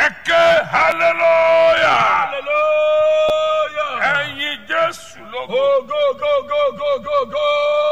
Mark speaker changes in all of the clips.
Speaker 1: ẹ̀kẹ́ hallelujah
Speaker 2: Hallelujah.
Speaker 1: ẹ̀yin jésù lógo
Speaker 2: Oh, go, go, go, go, go, go.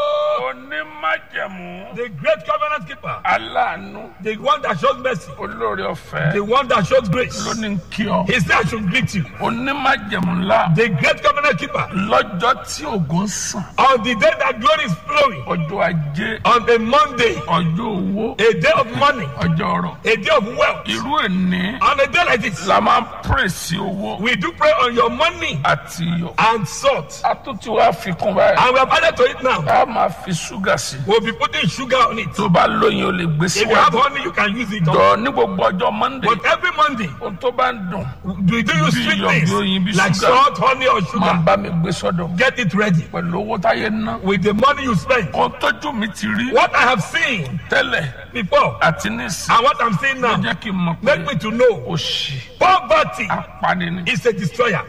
Speaker 1: onímájẹ̀mú
Speaker 2: The great covenant keeper.
Speaker 1: aláàánú
Speaker 2: The one that shows mercy.
Speaker 1: olórí ọ̀fẹ́
Speaker 2: The one that shows grace.
Speaker 1: lóní kí ọ
Speaker 2: He said I should greet you.
Speaker 1: onímájẹ̀mú ńlá
Speaker 2: The great covenant keeper.
Speaker 1: lọ́jọ́ tí ògùn sàn
Speaker 2: On the day that glory is flowing.
Speaker 1: ọjọ́ ajé
Speaker 2: On a Monday.
Speaker 1: ọjọ́ owó
Speaker 2: A day of money.
Speaker 1: ọjọ́ ọrọ̀
Speaker 2: A day of wealth.
Speaker 1: irú ẹni
Speaker 2: On a day like this.
Speaker 1: la máa ń pèsè owó
Speaker 2: We do pray on your money
Speaker 1: àti iyọ̀
Speaker 2: and salt.
Speaker 1: a tún ti wá fi kún báyìí
Speaker 2: And we have added to it now.
Speaker 1: a máa fi ṣúgà sí i
Speaker 2: We'll be putting sugar on it.
Speaker 1: tó bá lóyin o lè gbé
Speaker 2: If you have
Speaker 1: síwájú
Speaker 2: honey, you can use it.
Speaker 1: jọ ní gbogbo ọjọ́ monday
Speaker 2: But every Monday,
Speaker 1: ohun tó bá ń dùn
Speaker 2: do you do use
Speaker 1: Bí
Speaker 2: sweet
Speaker 1: iyọ̀,
Speaker 2: things
Speaker 1: bí oyin, bí
Speaker 2: like
Speaker 1: sugar.
Speaker 2: salt, honey, or
Speaker 1: máa
Speaker 2: sugar?
Speaker 1: bá mi gbé sọ́dọ̀
Speaker 2: Get it ready
Speaker 1: pẹ̀lú owó táyé ná
Speaker 2: with the money you spend.
Speaker 1: ohun tójú mi ti rí
Speaker 2: What I have seen
Speaker 1: tẹ́lẹ̀
Speaker 2: before
Speaker 1: àti nísìn
Speaker 2: and what I'm seeing
Speaker 1: ló
Speaker 2: now
Speaker 1: jẹ́ kí n mọ̀ pé
Speaker 2: make me to know
Speaker 1: òṣì
Speaker 2: poverty
Speaker 1: apani ni
Speaker 2: is a destroyer.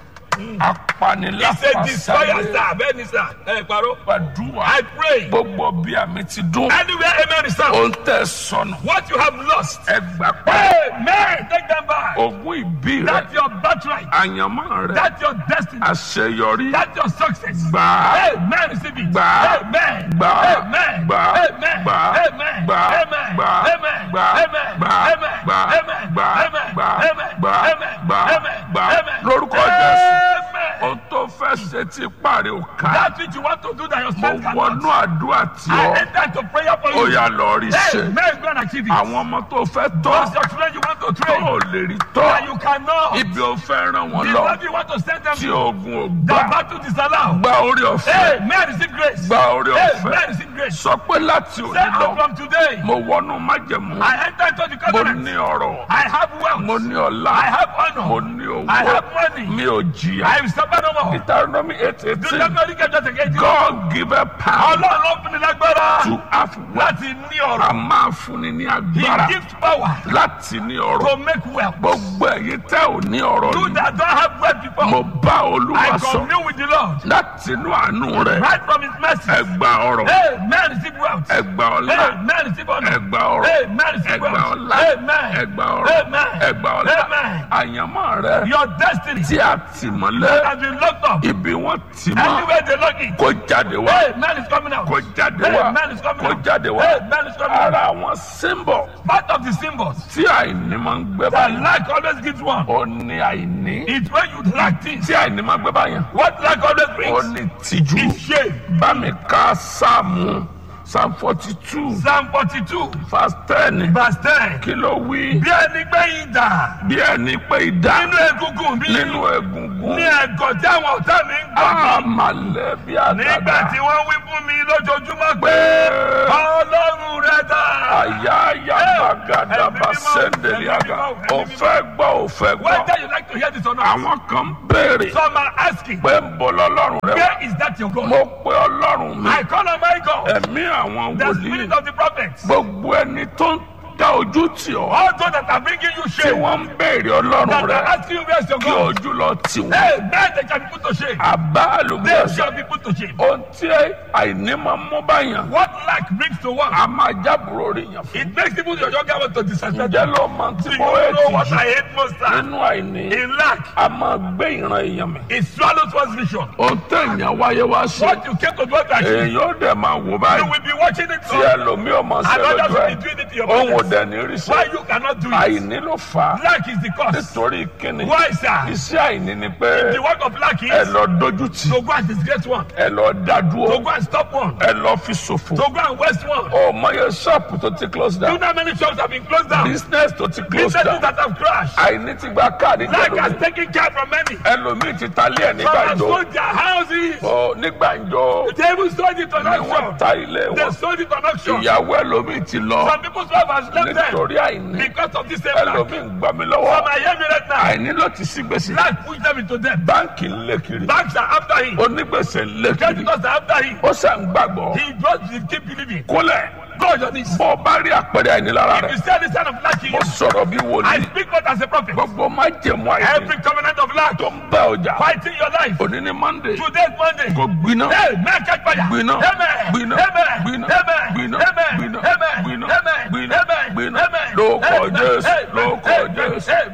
Speaker 1: apani
Speaker 2: It's a destroyer,
Speaker 1: lápasáré
Speaker 2: sir. Bẹ́ẹ̀ni, sir. Ẹ paro.
Speaker 1: gbàdúrà
Speaker 2: I pray
Speaker 1: gbogbo bí àmì ti dún
Speaker 2: anywhere amen is sound.
Speaker 1: ohun tẹ̀ sọnù
Speaker 2: What you have lost,
Speaker 1: ẹgbà pẹ́
Speaker 2: amen, take them back.
Speaker 1: ogún ìbí rẹ
Speaker 2: That's your birthright.
Speaker 1: àyànmọ́ rẹ
Speaker 2: That's your destiny.
Speaker 1: àṣeyọrí
Speaker 2: That's your success.
Speaker 1: gbà á
Speaker 2: Amen. Receive it.
Speaker 1: Gbà á.
Speaker 2: Amen.
Speaker 1: Gbà á.
Speaker 2: Amen.
Speaker 1: Gbà á.
Speaker 2: Amen.
Speaker 1: Gbà á.
Speaker 2: Amen.
Speaker 1: Gbà á.
Speaker 2: Amen.
Speaker 1: Gbà á.
Speaker 2: Amen.
Speaker 1: Gbà á.
Speaker 2: Amen.
Speaker 1: Gbà á.
Speaker 2: Amen.
Speaker 1: Gbà á.
Speaker 2: Amen.
Speaker 1: Gbà á.
Speaker 2: Amen.
Speaker 1: Gbà á.
Speaker 2: Amen.
Speaker 1: Gbà á.
Speaker 2: Amen.
Speaker 1: Gbà á.
Speaker 2: Amen.
Speaker 1: Gbà á.
Speaker 2: Amen.
Speaker 1: lórúkọ jésù
Speaker 2: Amen.
Speaker 1: ohun tó fẹ́ ṣe ti parí ò ká
Speaker 2: That which you want to do that your
Speaker 1: mo
Speaker 2: strength
Speaker 1: wọnú
Speaker 2: cannot.
Speaker 1: àdúrà tí
Speaker 2: I
Speaker 1: ọ
Speaker 2: enter to prayer for
Speaker 1: ó
Speaker 2: you.
Speaker 1: yà lọ rí ṣe
Speaker 2: Amen. Go and achieve it.
Speaker 1: àwọn ọmọ tó fẹ́ tọ́
Speaker 2: Those your children you want to
Speaker 1: tó
Speaker 2: train.
Speaker 1: ò lè rí
Speaker 2: That
Speaker 1: tọ́
Speaker 2: you cannot.
Speaker 1: ibi ò fẹ́ ràn wọ́n
Speaker 2: The
Speaker 1: lọ
Speaker 2: love you want to send them
Speaker 1: tí
Speaker 2: to.
Speaker 1: ogun ò
Speaker 2: The
Speaker 1: gbà
Speaker 2: battle disallow.
Speaker 1: gba orí ọ̀fẹ́
Speaker 2: Amen. Receive grace.
Speaker 1: gba orí ọ̀fẹ́
Speaker 2: Amen. Receive grace.
Speaker 1: sọ pé láti
Speaker 2: Say
Speaker 1: òní lọ
Speaker 2: out from today.
Speaker 1: mo wọnú májẹ̀mú
Speaker 2: I enter into the
Speaker 1: mo
Speaker 2: covenant.
Speaker 1: ní ọrọ̀
Speaker 2: I have wealth.
Speaker 1: mo ní ọlá
Speaker 2: I have
Speaker 1: mo
Speaker 2: honor.
Speaker 1: ní
Speaker 2: I
Speaker 1: owó
Speaker 2: have money.
Speaker 1: mi ò jìyà
Speaker 2: I will suffer no more.
Speaker 1: Deuteronomy eight
Speaker 2: Do
Speaker 1: eighteen
Speaker 2: not only get just against you.
Speaker 1: God give a power
Speaker 2: Ọlọ́run ló fún ni lágbára
Speaker 1: to have wealth
Speaker 2: láti ní
Speaker 1: a
Speaker 2: ọ̀rọ̀.
Speaker 1: máa fúnni ní
Speaker 2: He
Speaker 1: agbára
Speaker 2: gives power
Speaker 1: láti ní ọrọ̀
Speaker 2: to make wealth.
Speaker 1: gbogbo ẹ̀yin tẹ́ ò ní ọrọ̀
Speaker 2: You
Speaker 1: yìí
Speaker 2: that don't have wealth before.
Speaker 1: mo bá olúwa
Speaker 2: I
Speaker 1: sọ
Speaker 2: commune with the Lord.
Speaker 1: láti inú àánú rẹ̀
Speaker 2: Right from his mercy.
Speaker 1: ẹ gba ọrọ̀
Speaker 2: Hey, man, receive wealth.
Speaker 1: ẹ gba ọlá
Speaker 2: Hey, man, receive honor.
Speaker 1: ẹ gba ọrọ̀
Speaker 2: Hey, man,
Speaker 1: ẹ
Speaker 2: receive
Speaker 1: gba
Speaker 2: wealth.
Speaker 1: ọlá
Speaker 2: Amen.
Speaker 1: ẹ gba ọrọ̀
Speaker 2: Amen.
Speaker 1: ẹ gba ọlá
Speaker 2: Amen.
Speaker 1: àyànmọ́ rẹ̀
Speaker 2: Your destiny
Speaker 1: tí a tì mọ́lẹ̀
Speaker 2: has been locked up.
Speaker 1: ibi wọ́n tì mọ́
Speaker 2: Anywhere they lock it.
Speaker 1: kó jáde wá
Speaker 2: Hey, man is coming out.
Speaker 1: kó jáde
Speaker 2: Hey,
Speaker 1: wá
Speaker 2: man is coming
Speaker 1: kó
Speaker 2: out.
Speaker 1: jáde wá
Speaker 2: Hey, man is coming out.
Speaker 1: ara àwọn símbọ̀
Speaker 2: Part of the symbols
Speaker 1: tí àìní máa ń gbé
Speaker 2: that
Speaker 1: báyìí
Speaker 2: lack always gives one.
Speaker 1: ó ní àìní
Speaker 2: It's when you lack things.
Speaker 1: tí àìní máa gbé báyìí
Speaker 2: What lack always
Speaker 1: ó
Speaker 2: brings
Speaker 1: ní tìjú
Speaker 2: is shame.
Speaker 1: bá mi ká sáàmù psalm forty two
Speaker 2: Psalm 42,
Speaker 1: verse ten
Speaker 2: verse 10.
Speaker 1: kí ló wí
Speaker 2: Bí ẹni gbé ìdà
Speaker 1: bí ẹni pé ìdá
Speaker 2: nínú egungun mi
Speaker 1: nínú egungun
Speaker 2: ní ẹ̀gọ́ tí àwọn ọ̀tá mi ń gbọ́ mi.
Speaker 1: àmàlẹ́ bí
Speaker 2: Nígbà
Speaker 1: àdàdà
Speaker 2: tí wọ́n wí fún mi lójoojúmọ́ pé
Speaker 1: pé
Speaker 2: Ọlọ́run rẹ̀ dà.
Speaker 1: àyà àyà bàgàdà
Speaker 2: Ẹ̀mí
Speaker 1: bá
Speaker 2: mímọ́,
Speaker 1: sẹ́ndẹ̀lì
Speaker 2: ẹ̀mí
Speaker 1: àgà
Speaker 2: mímọ́, ẹ̀mí
Speaker 1: òfẹ́ gbọ́ òfẹ́ gbọ́
Speaker 2: Whether you like to hear this or not,
Speaker 1: àwọn kan ń béèrè
Speaker 2: some are asking,
Speaker 1: pé ń bọ̀ lọ́lọ́run rẹ wá
Speaker 2: where is that your God?
Speaker 1: mo pe ọlọ́run mi
Speaker 2: I call on my God,
Speaker 1: ẹ̀mí àwọn
Speaker 2: the
Speaker 1: wòlíì
Speaker 2: spirit of the prophets.
Speaker 1: gbogbo ẹni tó ń dá ojú tì ọ́
Speaker 2: All those that are bringing you
Speaker 1: tí
Speaker 2: shame,
Speaker 1: wọ́n ń béèrè ọlọ́run
Speaker 2: that
Speaker 1: rẹ
Speaker 2: are asking you where's your
Speaker 1: kí
Speaker 2: God.
Speaker 1: ojú lọ tì wọ́n
Speaker 2: Hey, man, they can be put to shame.
Speaker 1: àbá
Speaker 2: They
Speaker 1: àlùbọ́sà
Speaker 2: shall be put to shame.
Speaker 1: ohun tí àìní máa ń mú báyàn
Speaker 2: What lack brings to one,
Speaker 1: a máa jábùrò rí yàn fún
Speaker 2: it makes even your younger one to disrespect
Speaker 1: ǹjẹ́
Speaker 2: you.
Speaker 1: ló máa ń tí
Speaker 2: Do you
Speaker 1: mo
Speaker 2: know what
Speaker 1: ètì
Speaker 2: I hate most? sir?
Speaker 1: nínú àìní
Speaker 2: In lack,
Speaker 1: a máa gbé ìran èèyàn mi
Speaker 2: it swallows one's vision.
Speaker 1: ohun téèyàn wáyé wá ṣe
Speaker 2: What you came to do to achieve,
Speaker 1: èèyàn ó dẹ̀ máa wò
Speaker 2: you
Speaker 1: báyìí
Speaker 2: will be watching it
Speaker 1: tí
Speaker 2: so
Speaker 1: ẹlòmíì ọmọ ṣe
Speaker 2: and others
Speaker 1: lójú
Speaker 2: will
Speaker 1: ẹ̀
Speaker 2: be doing it to your
Speaker 1: òun ò
Speaker 2: brothers.
Speaker 1: dẹ̀ ní rí
Speaker 2: Why
Speaker 1: ṣe
Speaker 2: you cannot do it?
Speaker 1: àìní ló fà á
Speaker 2: Lack is the cause.
Speaker 1: nítorí kíni
Speaker 2: Why, sir?
Speaker 1: iṣẹ́ àìní ni pé
Speaker 2: The work of lack
Speaker 1: ẹ
Speaker 2: is
Speaker 1: lọ dojú tì
Speaker 2: to go and disgrace one,
Speaker 1: ẹ lọ dá
Speaker 2: to
Speaker 1: dúró
Speaker 2: go and stop one,
Speaker 1: ẹ lọ fi ṣòfò
Speaker 2: to go and waste one.
Speaker 1: ọmọ yẹn ṣọ́ọ̀pù tó ti close
Speaker 2: Do you
Speaker 1: down
Speaker 2: know how many shops have been closed down?
Speaker 1: business tó ti close
Speaker 2: Businesses
Speaker 1: down
Speaker 2: that have crashed.
Speaker 1: àìní ti gba káàdì
Speaker 2: Lack has
Speaker 1: jẹlómi
Speaker 2: taken care from many.
Speaker 1: ẹlòmíì ti ta ilé ẹ̀
Speaker 2: Some have
Speaker 1: nígbàjọ
Speaker 2: sold their houses.
Speaker 1: ọ nígbàjọ
Speaker 2: They even sold it on
Speaker 1: ni wọ́n
Speaker 2: auction.
Speaker 1: ta ilé
Speaker 2: They
Speaker 1: wọn
Speaker 2: sold it on auction.
Speaker 1: ìyàwó ẹlòmíì ti lọ
Speaker 2: Some people's wife has left them
Speaker 1: nítorí àìní
Speaker 2: because of this same lack.
Speaker 1: ẹlòmíì ń gbà mí
Speaker 2: Some
Speaker 1: lọ́wọ́
Speaker 2: are hearing me right now.
Speaker 1: àìní ló ti sí gbèsè
Speaker 2: Lack pushed them into debt.
Speaker 1: báńkì ń lé kiri
Speaker 2: Banks are after him.
Speaker 1: onígbèsè ń lé kiri
Speaker 2: Creditors are after him.
Speaker 1: ó sàn gbàgbọ́
Speaker 2: He just he keep believing.
Speaker 1: kólẹ̀
Speaker 2: Go on your knees.
Speaker 1: bọ́ ọ bá rí àpẹẹrẹ àìní lára
Speaker 2: If
Speaker 1: rẹ̀
Speaker 2: you see any sign of lack in
Speaker 1: ó
Speaker 2: you,
Speaker 1: sọ̀rọ̀ bí
Speaker 2: I
Speaker 1: wòlíì
Speaker 2: speak not as a prophet.
Speaker 1: gbogbo má jẹ̀mú àìní
Speaker 2: Every covenant of lack
Speaker 1: tó ń bá ọjà
Speaker 2: fighting your life.
Speaker 1: òní ní monday
Speaker 2: Today's Monday.
Speaker 1: kò gbiná
Speaker 2: Hey, man, catch fire.
Speaker 1: gbiná
Speaker 2: Amen.
Speaker 1: gbiná
Speaker 2: Amen.
Speaker 1: gbiná
Speaker 2: Amen.
Speaker 1: gbiná
Speaker 2: Amen.
Speaker 1: gbiná
Speaker 2: Amen.
Speaker 1: gbiná
Speaker 2: Amen.
Speaker 1: gbiná
Speaker 2: Amen.
Speaker 1: gbiná
Speaker 2: Amen.
Speaker 1: lórúkọ
Speaker 2: Amen.
Speaker 1: jésù
Speaker 2: Amen.
Speaker 1: lórúkọ
Speaker 2: Amen.
Speaker 1: jésù
Speaker 2: Amen.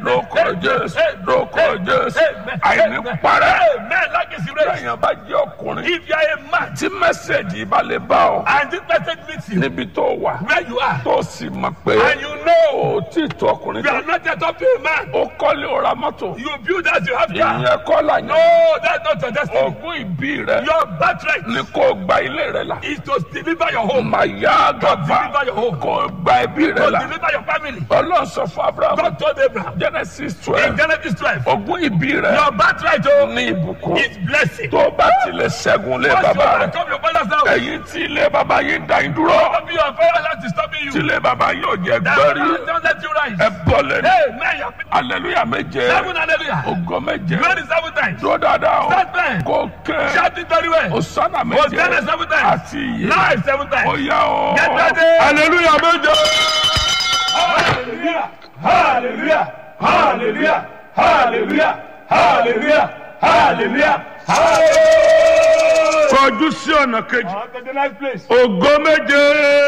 Speaker 1: jésù
Speaker 2: Amen.
Speaker 1: lórúkọ jésù
Speaker 2: Amen.
Speaker 1: àìní
Speaker 2: Amen.
Speaker 1: parẹ́
Speaker 2: Amen. Like is raised.
Speaker 1: lẹ́yìn bá jẹ́ ọkùnrin
Speaker 2: If you are a man
Speaker 1: tí mẹ́sẹ̀gì bá lè bá ọ
Speaker 2: and this message meets you
Speaker 1: níbi tó wà
Speaker 2: where you are
Speaker 1: tó sì mọ̀ pé
Speaker 2: and you know
Speaker 1: ó tí tó ọkùnrin
Speaker 2: you
Speaker 1: tó
Speaker 2: are not yet up to a man,
Speaker 1: ó kọ́lé ó ra mọ́tò
Speaker 2: you build as you have car.
Speaker 1: ìyẹn kọ́ là yẹn
Speaker 2: No, that's not your destiny.
Speaker 1: ogún ìbí rẹ
Speaker 2: Your birthright
Speaker 1: ni kò gba ilé rẹ là
Speaker 2: is to deliver your home,
Speaker 1: mà yá gàba
Speaker 2: deliver your home,
Speaker 1: kò gba ẹbí rẹ
Speaker 2: to
Speaker 1: là
Speaker 2: deliver your family.
Speaker 1: ọlọ́run sọ fún abraham
Speaker 2: God told Abraham
Speaker 1: genesis
Speaker 2: in
Speaker 1: twelve
Speaker 2: Genesis 12,
Speaker 1: ogún ìbí rẹ
Speaker 2: your birthright oh,
Speaker 1: ní ìbùkún
Speaker 2: is blessing.
Speaker 1: tó bá tilẹ̀ ṣẹ́gun lé
Speaker 2: Once you
Speaker 1: bàbá rẹ
Speaker 2: overcome your father's house,
Speaker 1: ẹ̀yin tí ilé bàbá yín dá yín dúró
Speaker 2: Don't your father's house is stopping
Speaker 1: tí
Speaker 2: you.
Speaker 1: ilé bàbá yín ò jẹ́
Speaker 2: That
Speaker 1: gbẹ́rí
Speaker 2: man don't let you rise.
Speaker 1: ẹ bọ́ lẹ́nu
Speaker 2: Amen. You have
Speaker 1: aleluya méje
Speaker 2: seven hallelujah.
Speaker 1: ògo méje
Speaker 2: Glory seven times.
Speaker 1: dúró dáadáa o
Speaker 2: Stand there.
Speaker 1: kò kẹ́
Speaker 2: Shout it very well.
Speaker 1: osana méje
Speaker 2: Hosanna seven times.
Speaker 1: àti iye
Speaker 2: Life seven
Speaker 1: ó
Speaker 2: times.
Speaker 1: yá o
Speaker 2: Get ready.
Speaker 1: aleluya méje.
Speaker 2: Hallelujah. Hallelujah. Hallelujah. Hallelujah. Hallelujah. Hallelujah. Hallelujah.
Speaker 1: kọjú sí ọ̀nà kejì
Speaker 2: On to the next place.
Speaker 1: ògo méje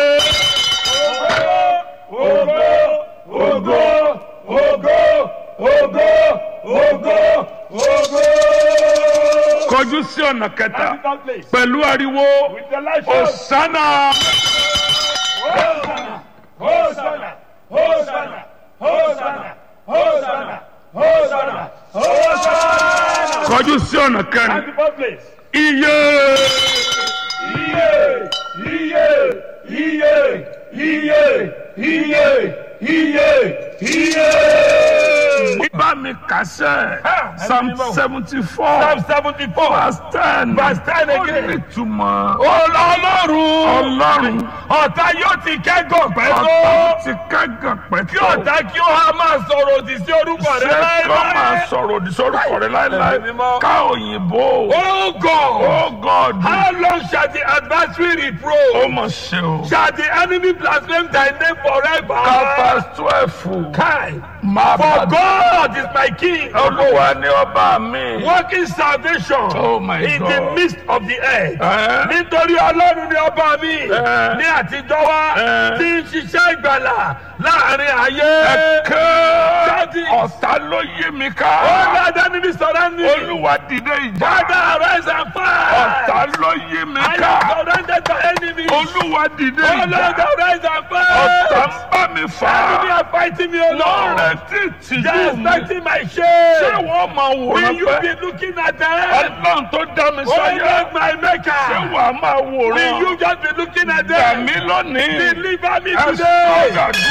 Speaker 2: Ogo, ogo, ogo, ogo, ogo, ogo.
Speaker 1: kọjú sí ọ̀nà kẹta
Speaker 2: That place.
Speaker 1: pẹ̀lú ariwo
Speaker 2: With the light show.
Speaker 1: osana
Speaker 2: Hosanna, Hosanna, Hosanna, Hosanna, Hosanna, Hosanna, Hosanna.
Speaker 1: kọjú sí ọ̀nà kẹrin
Speaker 2: Beautiful place.
Speaker 1: iye
Speaker 2: Iye, iye, iye, iye, iye, iye, iye.
Speaker 1: bá mi kàṣẹ
Speaker 2: Ah,
Speaker 1: psalm
Speaker 2: ẹni mímọ́.
Speaker 1: seventy four
Speaker 2: Psalm seventy-four.
Speaker 1: verse ten
Speaker 2: Verse 10
Speaker 1: ó
Speaker 2: again.
Speaker 1: ní ìtumọ̀
Speaker 2: Ọlọ́run.
Speaker 1: ọlọ́run
Speaker 2: Ọ̀tá yóò ti kẹ́gàn pẹ́
Speaker 1: ọ̀tá
Speaker 2: tó.
Speaker 1: ti kẹ́gàn
Speaker 2: Kí
Speaker 1: pẹ̀tọ́
Speaker 2: ọ̀tá kí ó ha máa sọ̀rọ̀ òdì sí orúkọ rẹ
Speaker 1: ṣé kọ́ máa
Speaker 2: láéláé.
Speaker 1: sọ̀rọ̀ òdì sórúkọ rẹ láéláé
Speaker 2: Ẹ̀mí mímọ́.
Speaker 1: ká òyìnbó
Speaker 2: Oh God.
Speaker 1: oh God
Speaker 2: How long shall the adversary
Speaker 1: ó
Speaker 2: reproach?
Speaker 1: mọ̀ ṣe o
Speaker 2: Shall the enemy blaspheme thy name forever?
Speaker 1: kápás twelve
Speaker 2: Kai.
Speaker 1: máa
Speaker 2: For
Speaker 1: bá
Speaker 2: God is my king.
Speaker 1: olúwa ní ọba mi
Speaker 2: Working salvation
Speaker 1: Oh my
Speaker 2: in
Speaker 1: God.
Speaker 2: the midst of the earth.
Speaker 1: Ẹ́,
Speaker 2: Nítorí Ọlọ́run ni ọba mi
Speaker 1: Ẹ́.
Speaker 2: ní àtijọ́ wá
Speaker 1: Ẹ́.
Speaker 2: tí ń ṣiṣẹ́ ìgbàlà láàrin ayé.
Speaker 1: ẹ̀kẹ́
Speaker 2: Daddy.
Speaker 1: ọ̀tá ló yí mi ká
Speaker 2: All the enemy surround me.
Speaker 1: olúwa dìde ìjà
Speaker 2: Father, arise and
Speaker 1: ọ̀tá
Speaker 2: fight.
Speaker 1: ló yí mi
Speaker 2: I
Speaker 1: ká
Speaker 2: am surrounded by enemies.
Speaker 1: olúwa dìde
Speaker 2: Oh Lord,
Speaker 1: ìjà
Speaker 2: arise and
Speaker 1: ọ̀tá ń
Speaker 2: fight.
Speaker 1: bá mi fà
Speaker 2: Enemy
Speaker 1: á
Speaker 2: are fighting me, O
Speaker 1: wọ́n
Speaker 2: Lord.
Speaker 1: retí
Speaker 2: They
Speaker 1: tìjú
Speaker 2: are
Speaker 1: mi
Speaker 2: expecting my
Speaker 1: ṣé
Speaker 2: shame.
Speaker 1: wọ́n máa
Speaker 2: Will
Speaker 1: wòran
Speaker 2: you
Speaker 1: pé
Speaker 2: be looking at them?
Speaker 1: ọlọ́run tó dá mi
Speaker 2: Oh
Speaker 1: sáyé
Speaker 2: Lord, my
Speaker 1: ṣé
Speaker 2: maker.
Speaker 1: wàá máa
Speaker 2: Will
Speaker 1: wòran
Speaker 2: you just be looking at
Speaker 1: gbà
Speaker 2: them?
Speaker 1: mí lónìí
Speaker 2: Deliver me
Speaker 1: ẹ
Speaker 2: today.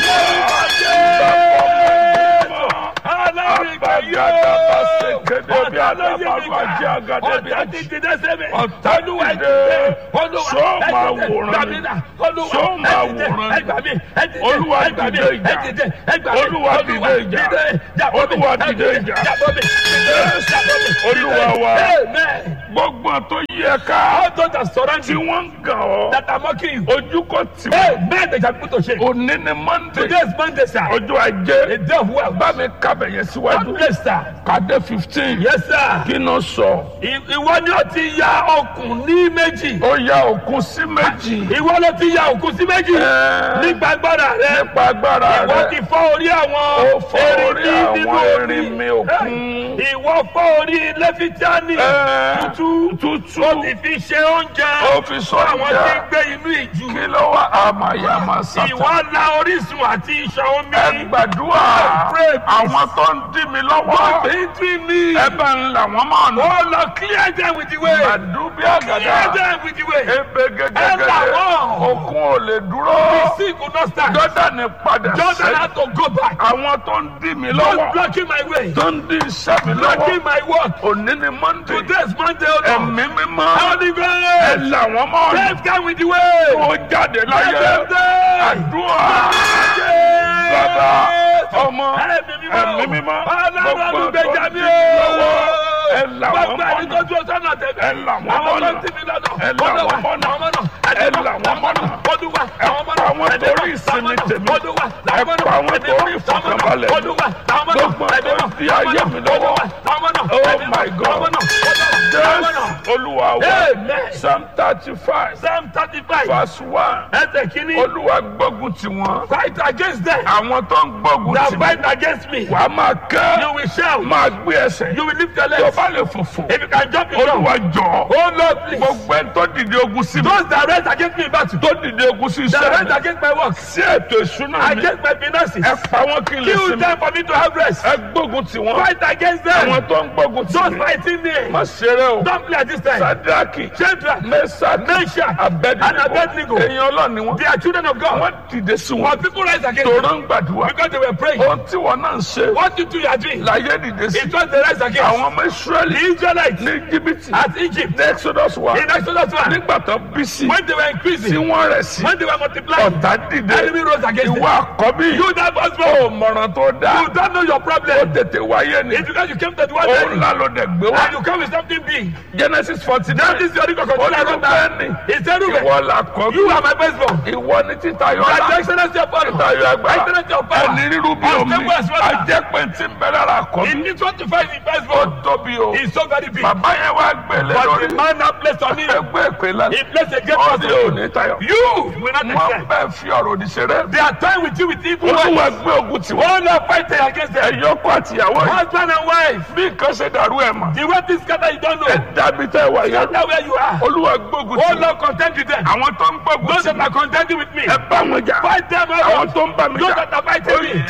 Speaker 1: sọ̀rọ̀ Olúwa wa.
Speaker 2: Amen.
Speaker 1: gbogbo tó yẹ ká
Speaker 2: All those that surround
Speaker 1: tí
Speaker 2: you,
Speaker 1: wọ́n ń gàn ọ́
Speaker 2: that are mocking you,
Speaker 1: ojú kò tì wọ́n
Speaker 2: Amen. They shall be put to shame.
Speaker 1: òní ni monday
Speaker 2: Today is Monday, sir.
Speaker 1: ọjọ́
Speaker 2: A
Speaker 1: ajé
Speaker 2: day of wealth.
Speaker 1: bá mi kábẹ̀ yẹn síwájú
Speaker 2: God bless, sir.
Speaker 1: kàdé fifteen
Speaker 2: Yes, sir.
Speaker 1: kí ló sọ
Speaker 2: I- Ìwọ ni ó ti ya okùn ní méjì.
Speaker 1: ó ya òkun sí méjì
Speaker 2: Ìwọ ló ti ya òkun sí méjì.
Speaker 1: Ẹ́.
Speaker 2: Nípa agbára rẹ.
Speaker 1: nípa agbára
Speaker 2: Ìwọ ti
Speaker 1: rẹ
Speaker 2: fọ́ orí
Speaker 1: Ó
Speaker 2: àwọn
Speaker 1: fọ́ orí
Speaker 2: erinmi nínú
Speaker 1: àwọn
Speaker 2: omi.
Speaker 1: erinmi òkun.
Speaker 2: Ìwọ fọ́ orí lẹ́fítíánì.
Speaker 1: Ẹ́.
Speaker 2: Tútú.
Speaker 1: tútù
Speaker 2: Ó ti fi ṣe oúnjẹ.
Speaker 1: ó fi sọ
Speaker 2: Àwọn tí ń
Speaker 1: ìjà
Speaker 2: gbé inú ìjù.
Speaker 1: kí ló wá àmàyàmà sátà
Speaker 2: Ìwọ la orísun àti ìṣàn omi.
Speaker 1: ẹ gbàdúrà
Speaker 2: Pray, please.
Speaker 1: àwọn tó ń dí mi lọ́wọ́
Speaker 2: Between me.
Speaker 1: ẹ bá ń là wọ́n mọ̀ nù
Speaker 2: Oh Lord, clear them with the way.
Speaker 1: àdúbí
Speaker 2: Clear
Speaker 1: àgàdà
Speaker 2: them with the way.
Speaker 1: ebe
Speaker 2: Ẹ là
Speaker 1: gẹ́gẹ́gẹ́
Speaker 2: wọ́n.
Speaker 1: òkun ò lè dúró
Speaker 2: The sea could not stand.
Speaker 1: jọ́dánì padà
Speaker 2: Jordan
Speaker 1: sẹ́yìn
Speaker 2: had to go back.
Speaker 1: àwọn tó ń dí mi
Speaker 2: Just
Speaker 1: lọ́wọ́
Speaker 2: blocking my way.
Speaker 1: tó ń dí iṣẹ́ mi lọ́wọ́
Speaker 2: Blocking my work.
Speaker 1: òní ni monday
Speaker 2: Today is Monday, O Lord.
Speaker 1: ẹ̀mí mímọ́
Speaker 2: Holy
Speaker 1: ẹ
Speaker 2: Ghost.
Speaker 1: là wọ́n mọ̀ nù
Speaker 2: Let's go with the way.
Speaker 1: ó jáde láyé
Speaker 2: Let them die.
Speaker 1: àdúrà bàbá ọmọ ẹ̀mí mímọ́
Speaker 2: Ọlọ́run
Speaker 1: gbogbo tó ń
Speaker 2: olùgbèjà
Speaker 1: dí
Speaker 2: mi
Speaker 1: mi
Speaker 2: o.
Speaker 1: lọ́wọ́ ẹ là wọ́n
Speaker 2: Gbogbo ẹni tó
Speaker 1: mọ̀ nù.
Speaker 2: dúró sọ́nà tẹ̀lé.
Speaker 1: Ẹ là wọ́n
Speaker 2: Àwọn
Speaker 1: mọ̀nà.
Speaker 2: tó ń tì mí lọ́nà.
Speaker 1: Ẹ là
Speaker 2: Olúwa,
Speaker 1: wọ́n mọ̀nà.
Speaker 2: àwọn mọ̀nà.
Speaker 1: Ẹ là wọ́n mọ̀nà.
Speaker 2: Olúwa,
Speaker 1: Ẹ
Speaker 2: àwọn mọ̀nà.
Speaker 1: pa àwọn
Speaker 2: Ẹ̀mí
Speaker 1: torí
Speaker 2: mọ́,
Speaker 1: ìsinmi
Speaker 2: àwọn mọ̀nà.
Speaker 1: tèmi.
Speaker 2: Olúwa,
Speaker 1: Ẹ
Speaker 2: àwọn mọ̀nà.
Speaker 1: pa àwọn
Speaker 2: Ẹ̀mí
Speaker 1: torí
Speaker 2: mọ́,
Speaker 1: ìfọ̀kànbalẹ̀ mi.
Speaker 2: Olúwa, àwọn mọ̀nà.
Speaker 1: Gbogbo
Speaker 2: Ẹ̀mí
Speaker 1: tó
Speaker 2: mọ́,
Speaker 1: fi
Speaker 2: àwọn
Speaker 1: ayé
Speaker 2: mọ̀nà.
Speaker 1: mi lọ́wọ́.
Speaker 2: Olúwa, àwọn mọ̀nà.
Speaker 1: Oh
Speaker 2: Ẹ̀mí mọ́,
Speaker 1: my God.
Speaker 2: àwọn mọ̀nà. Olúwa, àwọn
Speaker 1: Jésù
Speaker 2: mọ̀nà.
Speaker 1: olúwa wa
Speaker 2: Amen.
Speaker 1: psalm thirty five
Speaker 2: Psalm thirty-five.
Speaker 1: verse one
Speaker 2: Ẹsẹ̀ kìíní.
Speaker 1: olúwa gbógun ti wọn
Speaker 2: Fight against them.
Speaker 1: àwọn tó ń gbógun
Speaker 2: That
Speaker 1: ti
Speaker 2: fight
Speaker 1: mi
Speaker 2: against me.
Speaker 1: wàá máa
Speaker 2: You
Speaker 1: kẹ́
Speaker 2: will shout.
Speaker 1: máa gbé ẹsẹ̀
Speaker 2: You will lift your
Speaker 1: tó
Speaker 2: legs.
Speaker 1: bá lè fòfò
Speaker 2: If you can jump, you jump.
Speaker 1: olúwa jọ
Speaker 2: Oh Lord, please.
Speaker 1: gbogbo ẹni tó dìde ogun sí mi
Speaker 2: Those that rise against me in battle.
Speaker 1: tó dìde ogun sí
Speaker 2: That
Speaker 1: iṣẹ́
Speaker 2: rise
Speaker 1: mi
Speaker 2: against my work.
Speaker 1: sí ètò ìṣúná mi
Speaker 2: Against my finances.
Speaker 1: ẹ pa wọn kí n lè
Speaker 2: Kill
Speaker 1: sinmi
Speaker 2: them for me to have rest.
Speaker 1: ẹ gbógun ti wọn
Speaker 2: Fight against
Speaker 1: àwọn
Speaker 2: them.
Speaker 1: tó ń gbógun ti
Speaker 2: Those
Speaker 1: mi
Speaker 2: fighting me.
Speaker 1: má ṣeré o
Speaker 2: Don't play at this time.
Speaker 1: sadraki
Speaker 2: Children.
Speaker 1: mẹsàkì
Speaker 2: Meshach
Speaker 1: abẹnigo
Speaker 2: and Abednego.
Speaker 1: èèyàn ọlọ́ni wọn
Speaker 2: They are children of God.
Speaker 1: wọn dìde sí wọn
Speaker 2: But people rise against
Speaker 1: tòró
Speaker 2: them
Speaker 1: ń gbàdúrà
Speaker 2: because they were praying.
Speaker 1: ohun tí wọn náà ń ṣe
Speaker 2: What you do, you are doing.
Speaker 1: láyé dìde sí
Speaker 2: It was the rise against
Speaker 1: àwọn ọmọ israẹli
Speaker 2: the Israelites
Speaker 1: ní jìbìtì
Speaker 2: at Egypt.
Speaker 1: ní exodus wa
Speaker 2: In Exodus 1,
Speaker 1: nígbà tó bí sí
Speaker 2: when they were
Speaker 1: tí
Speaker 2: increasing,
Speaker 1: wọn rẹ̀ sí
Speaker 2: when they were multiplying,
Speaker 1: ọ̀tá dìde
Speaker 2: enemy rose against
Speaker 1: ìwọ
Speaker 2: them.
Speaker 1: àkọ́bí
Speaker 2: You that was
Speaker 1: ó
Speaker 2: born,
Speaker 1: mọ̀ràn tó dáa
Speaker 2: you don't know your
Speaker 1: ó
Speaker 2: problem.
Speaker 1: tètè wáyé ni
Speaker 2: It's because you came to the world
Speaker 1: ó
Speaker 2: early,
Speaker 1: ńlá ló dẹ̀ gbé wá
Speaker 2: and you come with something big.
Speaker 1: genesis forty
Speaker 2: That
Speaker 1: nine
Speaker 2: is your record.
Speaker 1: ó ní rúbẹ́ẹ̀nì
Speaker 2: It's a Reuben.
Speaker 1: ìwọ làkọ́bí
Speaker 2: You are my firstborn.
Speaker 1: ìwọ ní títayọ
Speaker 2: That
Speaker 1: ọlá
Speaker 2: excellence your father.
Speaker 1: títayọ agbára
Speaker 2: Excellence your power.
Speaker 1: ẹni rírú bí omi
Speaker 2: Unstable as water.
Speaker 1: ajẹ́pẹ̀ tí ń bẹ̀rẹ̀ ara kọ́
Speaker 2: In this one to find the
Speaker 1: ó
Speaker 2: firstborn
Speaker 1: tóbi o
Speaker 2: is so very big.
Speaker 1: bàbá yẹn wá gbẹ̀lẹ̀
Speaker 2: But
Speaker 1: lórí
Speaker 2: the man now placed on him,
Speaker 1: ẹgbẹ́ ìpè lánàá
Speaker 2: he placed a great
Speaker 1: ó
Speaker 2: trust
Speaker 1: ní
Speaker 2: on
Speaker 1: òní
Speaker 2: you.
Speaker 1: tayọ
Speaker 2: You will not
Speaker 1: wọn
Speaker 2: accept.
Speaker 1: bẹ́ẹ̀ fi ọ̀rọ̀ òdì ṣeré
Speaker 2: They are toying with you with evil words.
Speaker 1: olúwa gbé ogun tiwọn
Speaker 2: All are fighting against them.
Speaker 1: ẹ̀yọ́kọ̀ àtìyàwó yìí
Speaker 2: Husband and wife.
Speaker 1: bí nǹkan ṣe dàrú ẹ̀ mọ̀
Speaker 2: The way things scatter, you don't
Speaker 1: ẹ
Speaker 2: know.
Speaker 1: dàbí tẹ́ wà yẹn
Speaker 2: Scatter where you are.
Speaker 1: olúwa gbógun
Speaker 2: Oh
Speaker 1: tiwọn
Speaker 2: Lord, contend with them.
Speaker 1: àwọn tó ń gbógun
Speaker 2: Those that
Speaker 1: tiwọn
Speaker 2: are contending with me,
Speaker 1: ẹ bá wọn jà
Speaker 2: fight them
Speaker 1: àwọn
Speaker 2: out.
Speaker 1: tó ń bá mi
Speaker 2: Those
Speaker 1: jà
Speaker 2: that are fighting me.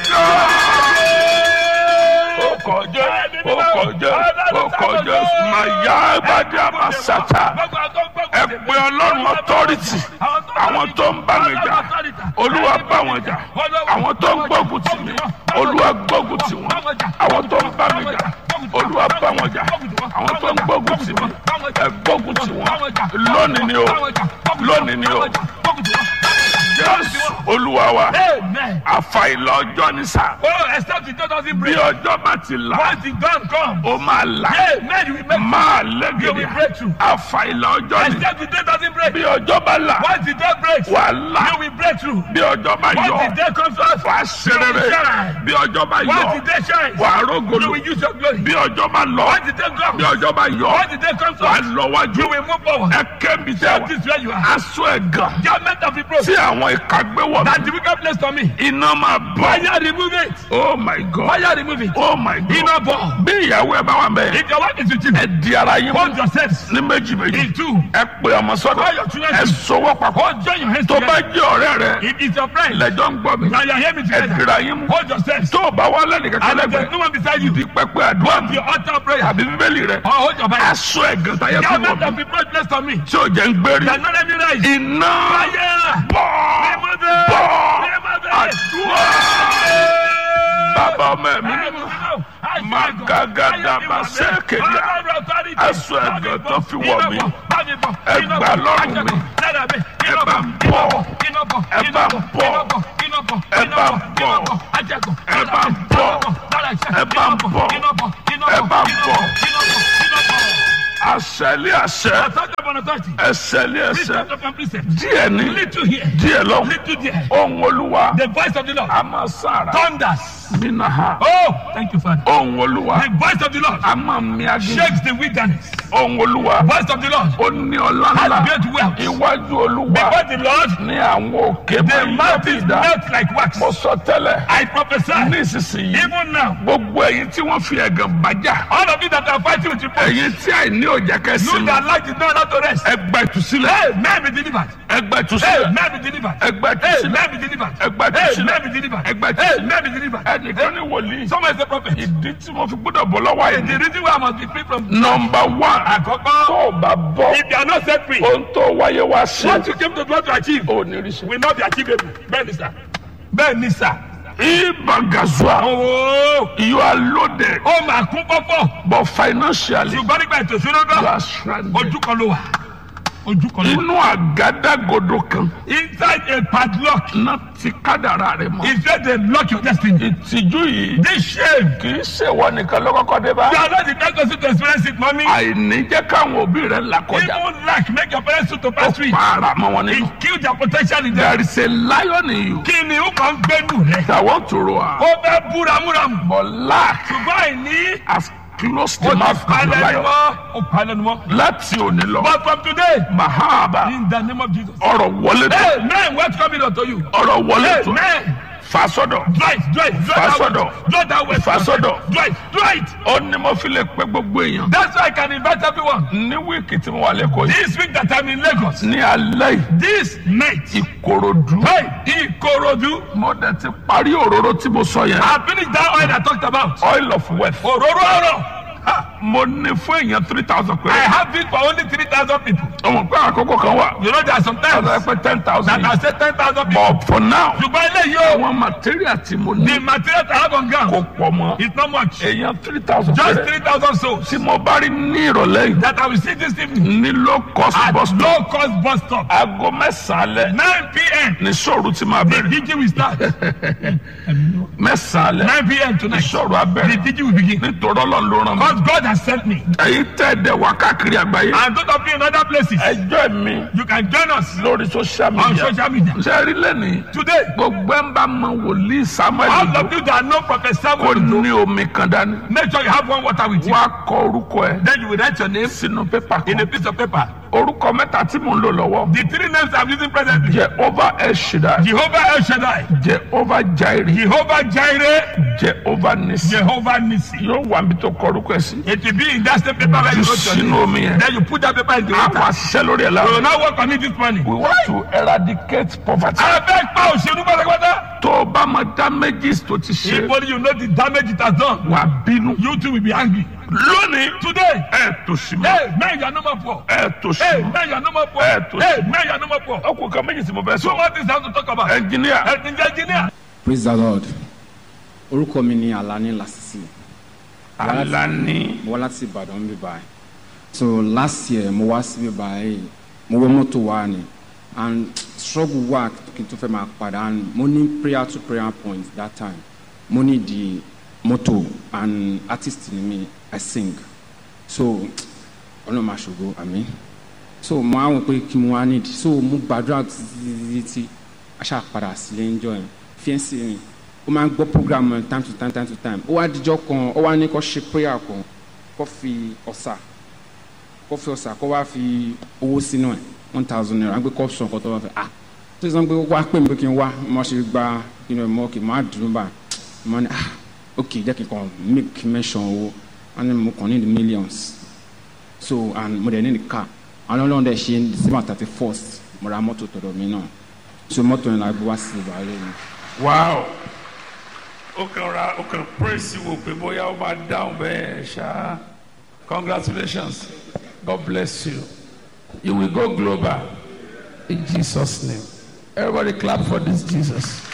Speaker 1: ó kọjá ó kọjá ó kọjá màyà ìbàdí àmàsàtà ẹ pé ọlọ́run authority àwọn tó ń bá mi jà olúwa bá wọn jà àwọn tó ń gbógun tì mí olúwa gbógun tì wọn àwọn tó ń bá mi jà olúwa bá wọn jà àwọn tó ń gbógun tì mí ẹ gbógun tì wọn lónìí ni o lónìí ni o jésù olúwa wa
Speaker 2: Amen.
Speaker 1: àfàìlà ọjọ́ ní sá
Speaker 2: Oh, except the door doesn't
Speaker 1: bí
Speaker 2: break.
Speaker 1: ọjọ́ bá ti là
Speaker 2: Once the dawn comes,
Speaker 1: ó máa là
Speaker 2: Amen, you will make
Speaker 1: máa
Speaker 2: You
Speaker 1: lẹ́gẹ̀dẹ̀
Speaker 2: will break through.
Speaker 1: àfàìlà ọjọ́ ní
Speaker 2: Except the day doesn't break.
Speaker 1: bí ọjọ́ bá là
Speaker 2: Once the door breaks,
Speaker 1: wà là
Speaker 2: you will break through.
Speaker 1: bí ọjọ́ bá
Speaker 2: Once
Speaker 1: yọ
Speaker 2: the day comes to us,
Speaker 1: wà ṣerere bí ọjọ́ bá
Speaker 2: once
Speaker 1: yọ
Speaker 2: the day shines,
Speaker 1: wà
Speaker 2: you
Speaker 1: rógolo
Speaker 2: will use your glory.
Speaker 1: bí ọjọ́ bá lọ
Speaker 2: Once the day
Speaker 1: bí
Speaker 2: comes,
Speaker 1: ọjọ́ bá yọ
Speaker 2: once the day comes to
Speaker 1: wà
Speaker 2: us,
Speaker 1: lọ wájú
Speaker 2: you will move forward.
Speaker 1: ẹ kẹ́mi tẹ́
Speaker 2: That
Speaker 1: wà
Speaker 2: is where you are.
Speaker 1: aṣọ ẹ̀gàn
Speaker 2: Judgment of reproach.
Speaker 1: tí àwọn ìka gbé wọ̀
Speaker 2: That
Speaker 1: mí
Speaker 2: the wicked place on me.
Speaker 1: iná máa bọ̀
Speaker 2: Fire remove it.
Speaker 1: oh my god
Speaker 2: Fire remove it.
Speaker 1: oh my god
Speaker 2: Iná bọ̀.
Speaker 1: bí ìyàwó ẹ bá wà bẹ́ẹ̀
Speaker 2: If your wife is with you,
Speaker 1: ẹ di ara yín mú
Speaker 2: hold yourselves
Speaker 1: ní méjì méjì
Speaker 2: in two.
Speaker 1: ẹ pè ọmọ sọ́dọ̀
Speaker 2: Call your children.
Speaker 1: ẹ sọwọ́ papọ̀
Speaker 2: Hold join your hands
Speaker 1: tó bá
Speaker 2: together.
Speaker 1: jẹ́ ọ̀rẹ́ rẹ
Speaker 2: If it's your friend,
Speaker 1: lẹ́jọ́ ń gbọ́ mi
Speaker 2: now you hear me
Speaker 1: ẹ
Speaker 2: together.
Speaker 1: dira yín mú
Speaker 2: Hold yourselves.
Speaker 1: tó o bá wà lẹ́nu kankan
Speaker 2: And if there's
Speaker 1: lẹ́gbẹ̀ẹ́
Speaker 2: no one beside you,
Speaker 1: di pẹpẹ àdúrà mi
Speaker 2: your altar prayer.
Speaker 1: àbí bíbélì rẹ
Speaker 2: Or hold your Bible.
Speaker 1: aṣọ ẹ̀gàn táyé fún
Speaker 2: Judgment
Speaker 1: wọn
Speaker 2: of reproach placed on me.
Speaker 1: tí ò jẹ́ ń gbérí
Speaker 2: That not let me rise.
Speaker 1: iná
Speaker 2: Fire.
Speaker 1: bọ̀
Speaker 2: Remove it.
Speaker 1: bọ̀
Speaker 2: Remove it.
Speaker 1: àdúrà bàbá ọmọ ẹ̀mí mímọ́ Magagada masekedia. Aṣọ ẹ̀gàn tó fi wọ̀ mí. Ẹ gbà lọ́rùn mi. Ẹ bá ń bọ̀. Ẹ bá ń bọ̀. Ẹ bá ń bọ̀. Ẹ bá ń bọ̀. Ẹ bá ń bọ̀. Ẹ bá ń bọ̀. Àṣẹlé àṣẹ. Ẹsẹ̀lé ẹsẹ̀. Díẹ̀ ní.
Speaker 2: Little here,
Speaker 1: Díẹ̀ lọ.
Speaker 2: little there.
Speaker 1: Ohun olúwa.
Speaker 2: The voice of the Lord
Speaker 1: A máa sára.
Speaker 2: thunders.
Speaker 1: Nínú ha.
Speaker 2: Oh, thank you, Father.
Speaker 1: Ohun olúwa.
Speaker 2: The voice of the Lord
Speaker 1: A máa mi agé.
Speaker 2: shakes the wilderness.
Speaker 1: Ohun olúwa.
Speaker 2: Voice of the Lord
Speaker 1: Ó ní ọlá
Speaker 2: has
Speaker 1: ńlá.
Speaker 2: great wealth.
Speaker 1: Iwájú olúwa.
Speaker 2: Before the Lord,
Speaker 1: Ní àwọn òkè
Speaker 2: the
Speaker 1: máa ń
Speaker 2: mountains
Speaker 1: yábìdá.
Speaker 2: melt like wax.
Speaker 1: Mo sọ tẹ́lẹ̀.
Speaker 2: I prophesy,
Speaker 1: Nísinsìnyí.
Speaker 2: even now,
Speaker 1: Gbogbo ẹ̀yin tí wọ́n fi ẹ̀gàn bàjá.
Speaker 2: all of you that are fighting with reproach,
Speaker 1: Ẹ̀yin tí àìní òjá
Speaker 2: you
Speaker 1: kẹsì.
Speaker 2: that like the door not to rest.
Speaker 1: Ẹgbẹ́ ìtúsílẹ̀.
Speaker 2: Hey, man be delivered.
Speaker 1: Ẹgbẹ́
Speaker 2: Hey,
Speaker 1: ìtúsílẹ̀.
Speaker 2: man be delivered.
Speaker 1: Ẹgbẹ́
Speaker 2: Hey,
Speaker 1: ìtúsílẹ̀.
Speaker 2: man be delivered.
Speaker 1: Ẹgbẹ́
Speaker 2: Hey,
Speaker 1: ìtúsílẹ̀.
Speaker 2: man be delivered.
Speaker 1: Ẹgbẹ́
Speaker 2: Hey,
Speaker 1: ìtúsílẹ̀.
Speaker 2: man be delivered.
Speaker 1: Ẹnìkan ní wòlíì.
Speaker 2: Someone is a prophet.
Speaker 1: Ìdí tí mo fi gbọ́dọ̀ bọ̀ lọ́wọ́
Speaker 2: The
Speaker 1: àìní.
Speaker 2: reason why I must be free from
Speaker 1: Nọmba one.
Speaker 2: Àkọ́kọ́,
Speaker 1: Tó o bá bọ́.
Speaker 2: if you are not set free,
Speaker 1: Ohun tó wáyé wá sí.
Speaker 2: what you came to do to achieve
Speaker 1: Ò ní rí sí.
Speaker 2: will not be achievable. Bẹ́ẹ̀ ni sà. Bẹ́ẹ̀ ni sà.
Speaker 1: Ibagazua.
Speaker 2: Owó
Speaker 1: You are loaded.
Speaker 2: ó máa kún pọ́pọ́.
Speaker 1: But financially.
Speaker 2: Ṣùgbọ́n nígbà ètò ìṣúná
Speaker 1: You
Speaker 2: náà,
Speaker 1: are stranded.
Speaker 2: ojú kan ló wà. Ojú kan ló wà.
Speaker 1: Inú àgádágodo kan.
Speaker 2: Inside a padlock
Speaker 1: Náà ti kádàrá rẹ̀ mọ́.
Speaker 2: is where they lock your destiny.
Speaker 1: Ìtìjú yìí.
Speaker 2: This shame.
Speaker 1: Kì í ṣèwọ nìkan ló kọ́kọ́ dé bá.
Speaker 2: You are not the first person to experience it, mommy.
Speaker 1: Àìní jẹ́ káwọn òbí rẹ̀ là kọjá.
Speaker 2: Even lack make your parents to
Speaker 1: Ó
Speaker 2: pass through.
Speaker 1: para mọ́ wọn nínú.
Speaker 2: It kill their potential in them.
Speaker 1: There is a lion in you
Speaker 2: Kí ni ó kàn ń gbẹ́nu rẹ̀?
Speaker 1: that want to roar.
Speaker 2: Ó fẹ́ búramúramù.
Speaker 1: But lack
Speaker 2: Ṣùgbọ́n àìní
Speaker 1: has close
Speaker 2: ó
Speaker 1: the
Speaker 2: ti
Speaker 1: mouth of the
Speaker 2: palẹ̀ ni
Speaker 1: lion
Speaker 2: mọ́ ó palẹ̀ ni mọ́.
Speaker 1: láti òní lọ
Speaker 2: but from today
Speaker 1: mahaba
Speaker 2: in the name of Jesus.
Speaker 1: ọ̀rọ̀ wọlé tó
Speaker 2: hey man what's coming unto you.
Speaker 1: ọ̀rọ̀ wọlé
Speaker 2: hey
Speaker 1: tó
Speaker 2: man
Speaker 1: fasọ́dọ̀
Speaker 2: dry it dry it dry that
Speaker 1: Fasọ́dọ̀.
Speaker 2: way dry that way.
Speaker 1: Fasọ́dọ̀.
Speaker 2: dry it dry it.
Speaker 1: ó ní mo fi lè pẹ́ gbogbo èèyàn
Speaker 2: that's why I can invite everyone.
Speaker 1: ní wíìkì tí mo wà lẹ́kọ̀ọ́ yìí
Speaker 2: this week that I'm in Lagos.
Speaker 1: ní alẹ́ yìí
Speaker 2: this night.
Speaker 1: ìkòròdú
Speaker 2: hey Ikorodu.
Speaker 1: mo dẹ̀ ti parí òróró tí mo sọ yẹn
Speaker 2: I finished that oil I talked about.
Speaker 1: oil of wealth
Speaker 2: òróró ọ̀rọ̀. Ha,
Speaker 1: mo ní fún èèyàn three thousand
Speaker 2: I
Speaker 1: péré
Speaker 2: have it for only three thousand people.
Speaker 1: ọmọ pé àkókò kan wà
Speaker 2: you know there are some times
Speaker 1: ọ̀dọ̀ ẹ pé ten thousand
Speaker 2: that I say ten thousand people.
Speaker 1: but for now
Speaker 2: ṣùgbọ́n eléyìí o
Speaker 1: àwọn material tí mo
Speaker 2: the
Speaker 1: ní
Speaker 2: material I have on
Speaker 1: kò
Speaker 2: ground
Speaker 1: pọ̀ mọ́
Speaker 2: is not much.
Speaker 1: èèyàn three thousand
Speaker 2: just
Speaker 1: péré
Speaker 2: three thousand souls
Speaker 1: tí mo bá rí ní ìrọ̀lẹ́ yìí
Speaker 2: that I will see this evening
Speaker 1: ní low cost
Speaker 2: at
Speaker 1: bus stop
Speaker 2: low cost bus stop
Speaker 1: aago mẹ́sàn-án alẹ́
Speaker 2: nine pm
Speaker 1: ní sọ̀rọ̀ tí máa
Speaker 2: the
Speaker 1: bẹ̀rẹ̀
Speaker 2: DJ will start
Speaker 1: mẹ́sàn-án alẹ́
Speaker 2: nine pm
Speaker 1: ní
Speaker 2: tonight
Speaker 1: sọ̀rọ̀
Speaker 2: the
Speaker 1: abẹ́rẹ́
Speaker 2: DJ will begin
Speaker 1: nítorí ọlọ́run ló ràn mí
Speaker 2: because God has sent me
Speaker 1: èyí tẹ́ ẹ̀ dẹ̀ wá káàkiri àgbáyé
Speaker 2: and those of you in other places
Speaker 1: ẹjọ́ mi
Speaker 2: you can join us
Speaker 1: lórí social
Speaker 2: on
Speaker 1: media
Speaker 2: social media
Speaker 1: ṣe rí lẹ́nìí
Speaker 2: today
Speaker 1: gbogbo ẹ̀ ń bá mọ wòlíì samuel
Speaker 2: all
Speaker 1: Ojo
Speaker 2: of you that know Prophet
Speaker 1: kò
Speaker 2: Samuel
Speaker 1: ní omi kan dání
Speaker 2: make sure you have one water with you
Speaker 1: wá kọ orúkọ ẹ
Speaker 2: then you will write your name
Speaker 1: sínú pépà
Speaker 2: in a
Speaker 1: kan
Speaker 2: piece of paper
Speaker 1: orúkọ mẹ́ta tí mò ń lò lọ́wọ́
Speaker 2: the three names I'm using presently
Speaker 1: jehova el shaddai
Speaker 2: Jehovah El Shaddai
Speaker 1: jehova jairi
Speaker 2: Jehovah Jireh
Speaker 1: jehova nisi
Speaker 2: Jehovah Nissi
Speaker 1: yóò wà níbi tó kọ orúkọ ẹ sí
Speaker 2: it will be in that same paper where
Speaker 1: jù
Speaker 2: you wrote your
Speaker 1: sínú
Speaker 2: name
Speaker 1: omi yẹn
Speaker 2: then you put that paper in the
Speaker 1: a
Speaker 2: water
Speaker 1: wá ṣiṣẹ́ lórí ẹ̀
Speaker 2: we will
Speaker 1: lára
Speaker 2: now work on it this morning.
Speaker 1: we want to eradicate poverty
Speaker 2: a fẹ́ pa òṣèlú pátápátá.
Speaker 1: tó o bá mọ damages tó ti ṣe
Speaker 2: if only you know the damage it has done
Speaker 1: wà bínú
Speaker 2: you too will be angry.
Speaker 1: lónìí
Speaker 2: today
Speaker 1: ẹ tó sí mọ́
Speaker 2: hey man you are no more poor.
Speaker 1: ẹ tó sí
Speaker 2: hey
Speaker 1: mọ́
Speaker 2: man you are no more poor.
Speaker 1: Eh, to-
Speaker 2: hey man you are no more poor.
Speaker 1: ọkùnrin kan méjì tí mo fẹ́
Speaker 2: two
Speaker 1: sọ
Speaker 2: more things I have to talk about.
Speaker 1: ẹnjìníà
Speaker 2: ẹ engineer.
Speaker 3: praise the lord orúkọ mi ni alani lasisi
Speaker 1: alani
Speaker 3: mo wá láti ìbàdàn ń bí báyìí so last year mo wá síbí báyìí mo wọ mọ́tò wá ni and struggle wà kí n tó fẹ́ máa padà and mo ní prayer to prayer point that time mo ní di mọ́tò and artist ni mi i sing so ọlọ́run máa ṣògo àmì so mo á wọ pé kí mo wá need so mo gbàdúrà títí títí aṣá padà sílé ń jọ yẹn fiẹ́nsì mi ó máa ń gbọ́ program yẹn time to time time to time ó wá dijọ́ kan ó wá ní kó ṣe prayer kan kó fi ọ̀sà kó fi ọ̀sà kó wá fi owó sínú ẹ̀ one thousand naira gbé kó sọ nǹkan tó bá fẹ́ ah tó sọ pé wá pè mí pé kí n wá mo ṣe gba kí n mọ kí n má dùn bá mo ní ah ok jẹ́ kí n kàn make mention owó wọ́n ní mo kàn ní the millions so and mo dẹ̀ ní the car àwọn ọlọ́run dẹ̀ ṣe december thirty first mo ra mọ́tò tọ̀dọ̀ mi náà so mọ́tò yẹn la gbé wá sí ìbàlẹ̀ mi.
Speaker 1: wow ó kàn ra ó kàn praise wò pé bóyá ó máa dáhùn bẹ́ẹ̀ ṣá congratulations god bless you you will go global in jesus name everybody clap for this jesus.